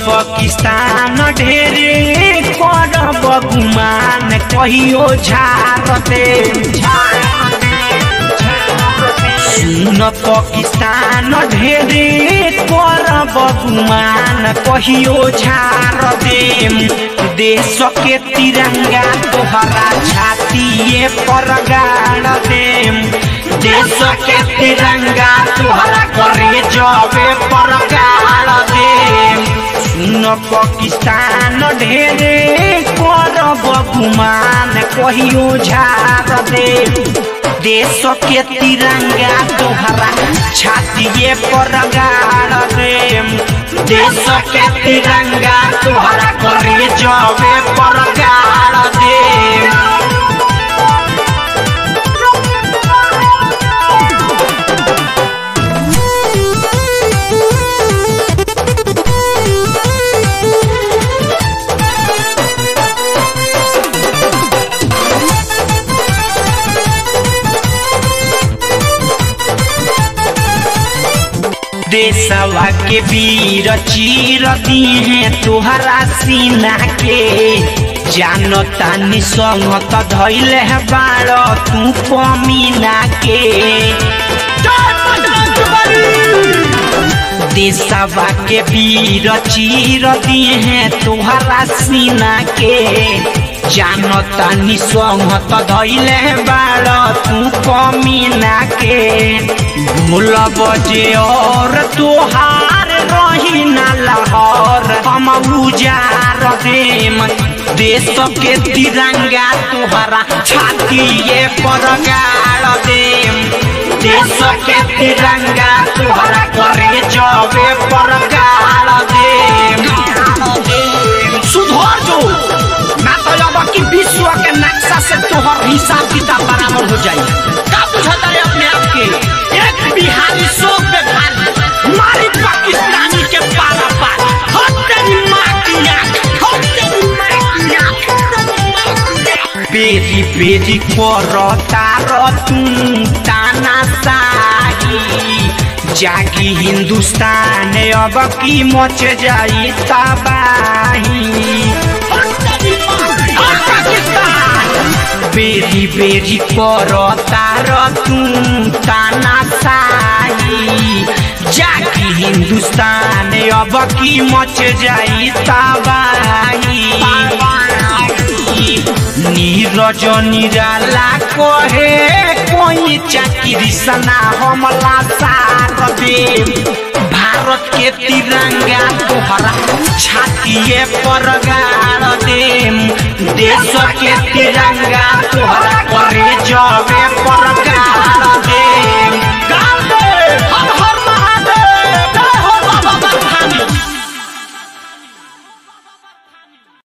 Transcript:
पाकिस्तान ढेरे करब गुमान कहियो झारते सुन पाकिस्तान ढेरे करब गुमान कहियो झार देम देश के तिरंगा तोहरा छातिए पर गाड़ देम देश के तिरंगा तोहरा करे जबे पर गाड़ देम सुन पाकिस्तान ढेरे करब गुमान कहियो झार देम देश के तिरंगा तोहरा छातिए पर गाड़ देम देश के तिरंगा तोहरा करे जबे पर गाड़ देम देशवा के वीर चीर दिहे तोहरा सीना के जानता निसंगत धैले है बाड़ तू पमीना के देशवा के वीर चीर दिहे तोहरा सीना के जानता निसंगत धैले बाड़ तू पमीना के भूल बजे और तोहार रही न लहर हम उजार देम देश के तिरंगा तोहरा छातिए पर गाड़ देम देश के तिरंगा तोहरा करे जबे पर गाड़ देम सुधर जो ना तो अब कि विश्व के नक्शा से तोहर हिसाब किताब बराबर हो जाई का बुझता है अपने आप के एक बिहारी शोक में भारी मारी पाकिस्तानी के पारा पार हो तेरी माँ की आँख हो तेरी माँ की आँख बेरी बेरी करता तू ताना साही जागी हिंदुस्तान अब की मच जाई तबाही हो तेरी माँ की आँख। बेरी बेरी करता तू ताना साही जागी हिंदुस्तान अब की मच जाई तबाही नीरज निराला कहे कोई चाकरी सना हमला सार दे भारत के तिरंगा तोहरा छातिए पर गाड़ देम देश के तिरंगा तोहरा करे जब